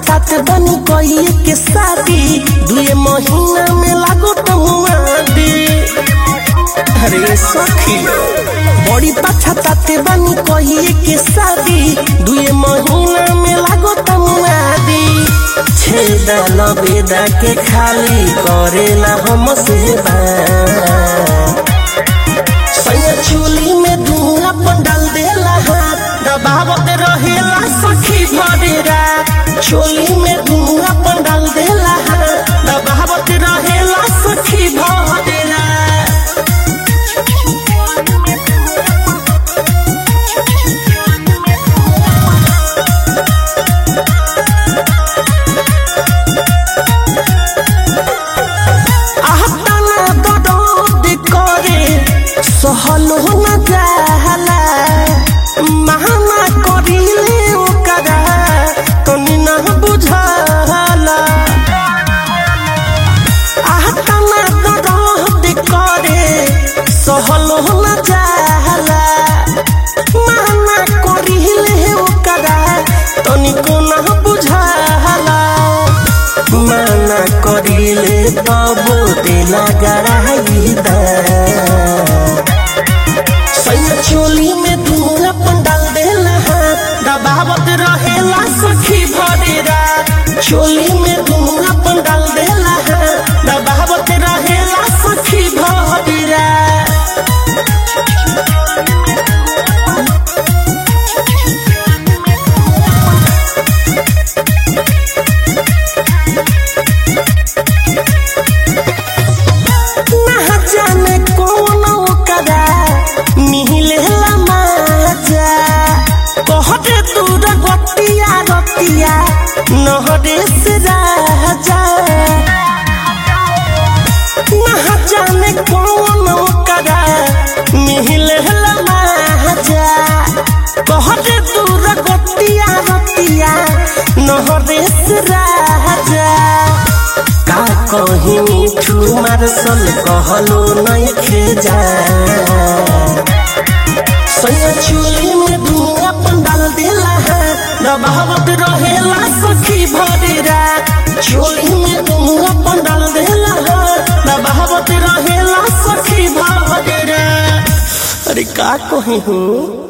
पछतात बनी कई के शादी दुए महीना में लागो तमुआदी अरे सखी बड़ी पछतात बनी कई के शादी दुए महीना में लागो तमुआदी छेदा लबेदा के खाली करेला हम से सैया चूली में धुआं पंडाल देला हाथ दबावत रहेला सखी भरेरा चोली में धुआं पंडाल देला हाथ दबावत रहेला सखी भरेरा आहताना दर्द करे सहल हो न जाला महाना करिले ओकरा तनी ना बुझाला आहताना दर्द करे सहल हो न जाला महाना करिले ओकरा तनी को ना बुझाला माना करिले तबो देला गराई दा सैया चोली में धुआं पंडाल देला हाथ दबावत रहेला सखी भरेरा चोली में धुआं पंडाल देला हाथ दबावत रहेला सखी भरेरा ना जाने कौन ओकरा मिलेला माजा कहते दूर गतिया रतिया नहरे से राजा ना जाने कौन ओकरा मिलेला माजा कहते दूर गतिया रतिया नहरे से राजा का कहीं मिठू मारसल कहलो नहीं खेजा सैया चूली में धुआं पंडाल देला है दबावत रहेला सखी भरेरा चूली में धुआं पंडाल देला है दबावत रहेला सखी भरेरा अरे का कहीं हूँ